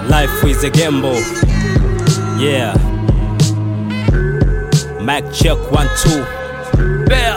Life is a gamble. Yeah. Mac check one two. Bell.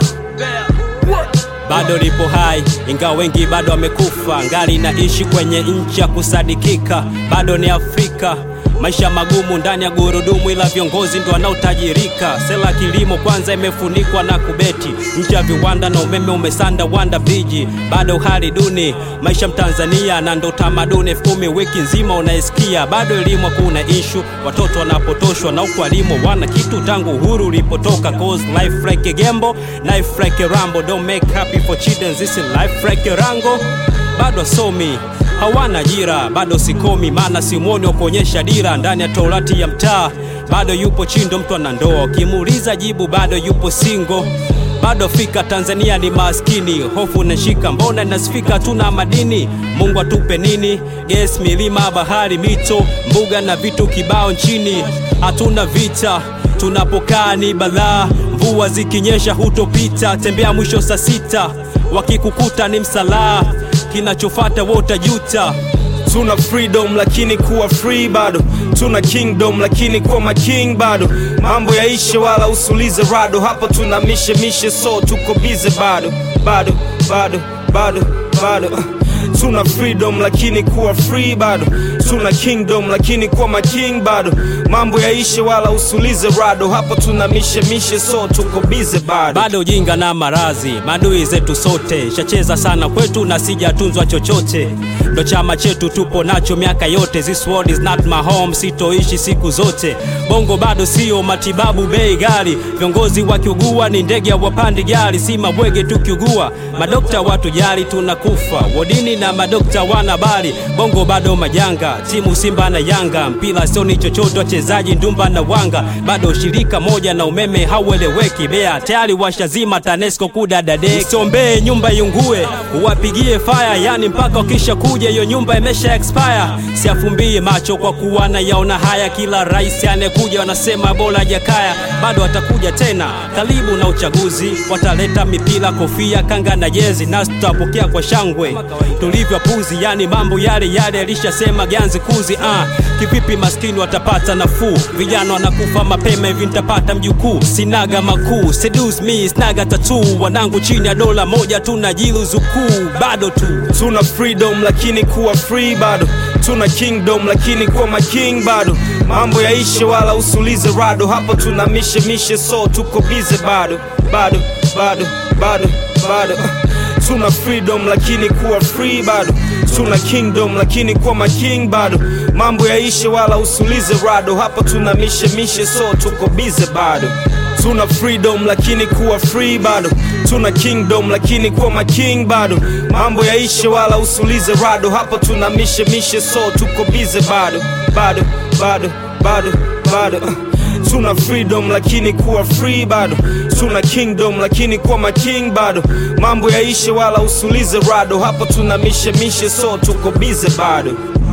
Bado lipo hai ingawa wengi bado wamekufa, ngali naishi kwenye nchi ya kusadikika, bado ni Afrika. Maisha magumu ndani ya gurudumu, ila viongozi ndo wanaotajirika. Sela kilimo kwanza imefunikwa na kubeti, nchi ya viwanda na umeme umesanda wanda viji, bado hali duni maisha Mtanzania, na ndo tamaduni elfu kumi wiki nzima unaisikia. Bado elimu hakuna ishu, watoto wanapotoshwa na huku walimu wana kitu tangu uhuru ulipotoka. Cause life like a gamble, life like a rambo, don't make happy for children, this is life like a rango. Bado wasomi hawana ajira, bado sikomi, maana simwoni wa kuonyesha dira ndani ya torati ya mtaa. Bado yupo chindo, mtu ana ndoa, ukimuuliza jibu bado yupo singo bado fika Tanzania ni maskini, hofu nashika, mbona nasifika, tuna madini. Mungu atupe nini? Ges, milima, bahari, mito, mbuga na vitu kibao nchini. Hatuna vita, tunapokaa ni balaa, mvua zikinyesha hutopita, tembea mwisho saa sita, wakikukuta ni msalaa, kinachofata wotajuta. tuna freedom lakini kuwa free bado tuna kingdom lakini kuwa making bado mambo yaishe wala usulize rado hapa tuna mishe mishe so tuko bize bado bado bado bado bado tuna freedom lakini kuwa free bado tuna kingdom lakini kuwa making bado mambo yaishe wala usulize rado hapa tuna mishe mishe so tuko bize bado bado ujinga na marazi madui zetu sote shacheza sana kwetu na sijatunzwa chochote ndo chama chetu tupo nacho miaka yote this world is not my home sitoishi siku zote bongo bado sio matibabu bei gari viongozi wakiugua ni ndege wapandi gari si mabwege tukiugua madokta watu jali tunakufa wodini na madokta wana bali bongo bado majanga timu simba na yanga mpira sioni chochote wachezaji ndumba na wanga bado shirika moja na umeme haueleweki bea tayari washazima tanesco kudadade sombee nyumba yungue uwapigie faya yani mpaka wakisha kuja hiyo nyumba imesha expire siafumbie macho kwa kuwa na yaona haya kila rais anayekuja wanasema bora jakaya bado atakuja tena karibu na uchaguzi wataleta mipira kofia kanga na jezi nasi tutapokea kwa shangwe tulivyo puzi yani mambo yale yale alishasema ganzi kuzi uh. kivipi maskini watapata nafuu vijana wanakufa mapema hivi nitapata mjukuu sinaga makuu seduce me snaga tatu wanangu chini ya dola moja tunajiluzukuu bado tu tuna freedom lakini kuwa free bado tuna kingdom lakini kuwa making bado mambo yaishe wala usulize rado hapa tuna mishe mishe so tuko bize bado bado bado bado bado tuna freedom lakini kuwa free bado tuna kingdom lakini kuwa making bado mambo yaishe wala usulize rado hapa tuna mishe mishe so tuko bize bado tuna freedom lakini kuwa free bado tuna kingdom lakini kuwa making bado mambo yaishe wala usulize rado hapa tuna mishe mishe so tuko bize bado bado bado bado bado tuna freedom lakini kuwa free bado tuna kingdom lakini kuwa making bado mambo yaishe wala usulize rado hapa tuna mishe mishe so tuko bize bado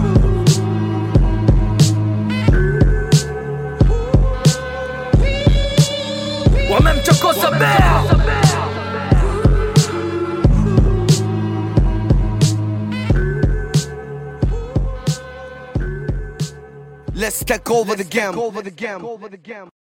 wamemchokoza bea Let's take over the game.